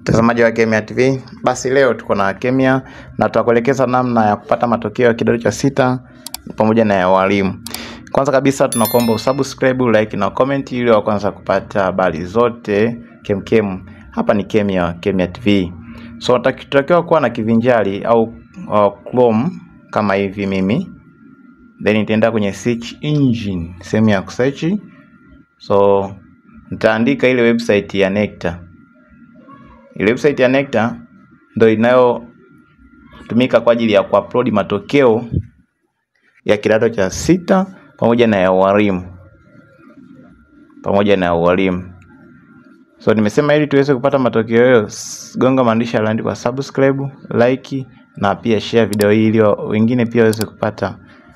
Mtazamaji wa Kemia TV, basi leo tuko na Kemia na tutakuelekeza namna ya kupata matokeo ya kidato cha sita pamoja na ya walimu. Kwanza kabisa tunakuomba usubscribe, like na comment ili wa kwanza kupata habari zote kemkem. Hapa ni Kemia, Kemia TV. So tutakiwa kuwa na kivinjari au uh, Chrome kama hivi mimi. Then nitaenda kwenye search engine, sehemu ya kusearch. So nitaandika ile website ya NECTA. Ile website ya NECTA ndio inayotumika kwa ajili ya kuupload matokeo ya kidato cha sita pamoja na ya walimu pamoja na ya walimu. So nimesema ili tuweze kupata matokeo hayo, gonga maandishi yaliyoandikwa subscribe, like na pia share video hii ili wengine pia waweze kupata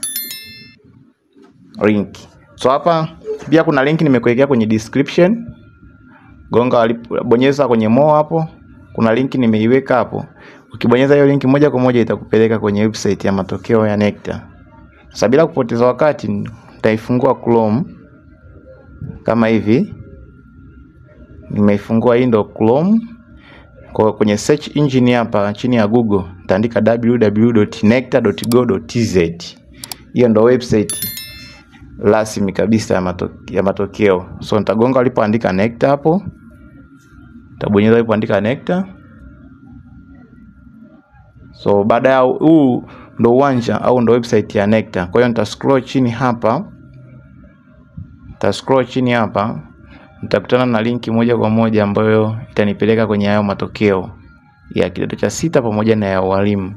link. So hapa pia kuna link nimekuwekea kwenye description. Gonga bonyeza kwenye more hapo. Kuna link nimeiweka hapo. Ukibonyeza hiyo link moja kwa moja itakupeleka kwenye website ya matokeo ya NECTA. Sasa bila kupoteza wakati nitaifungua Chrome kama hivi. Nimeifungua hii ndo Chrome. Kwa kwenye search engine hapa chini ya Google nitaandika www.necta.go.tz. Hiyo ndo website rasmi kabisa ya, mato, ya matokeo. So nitagonga alipoandika NECTA hapo. Nitabonyeza alipoandika NECTA. So baada ya huu ndo uwanja au ndo website ya NECTA. Kwa hiyo nita scroll chini hapa. Nita scroll chini hapa. Nitakutana na linki moja kwa moja ambayo itanipeleka kwenye hayo matokeo ya kidato cha sita pamoja na ya walimu.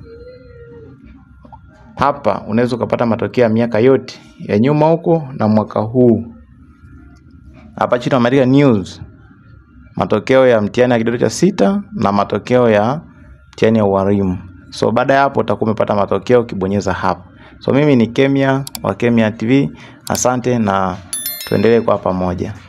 Hapa unaweza ukapata matokeo ya miaka yote ya nyuma huko na mwaka huu. Hapa chini wameandika news, matokeo ya mtihani ya kidato cha sita na matokeo ya mtihani ya walimu. So baada ya hapo utakuwa umepata matokeo ukibonyeza hapa. So mimi ni Kemia wa Kemia TV. Asante na tuendelee kwa pamoja.